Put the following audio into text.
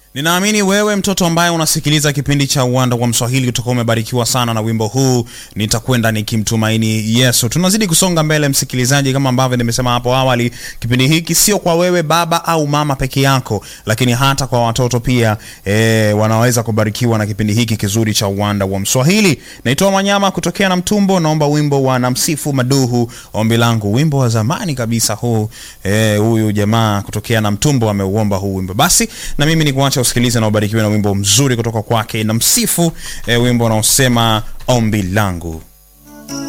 Ninaamini wewe mtoto ambaye unasikiliza kipindi cha Uwanda wa Mswahili utakuwa umebarikiwa sana na wimbo huu nitakwenda nikimtumaini Yesu. Tunazidi kusonga mbele, msikilizaji, kama ambavyo nimesema hapo awali, kipindi hiki sio kwa wewe baba au mama peke yako, lakini hata kwa watoto pia e, wanaweza kubarikiwa na kipindi hiki kizuri cha Uwanda wa Mswahili. Naitwa Manyama kutokea na Mtumbo, naomba wimbo wa Namsifu Maduhu, ombi langu, wimbo wa zamani kabisa huu. E, huyu jamaa kutokea na Mtumbo ameuomba huu wimbo, basi na mimi ni kuacha usikilize na ubarikiwe na wimbo mzuri kutoka kwake na msifu e, wimbo unaosema ombi langu.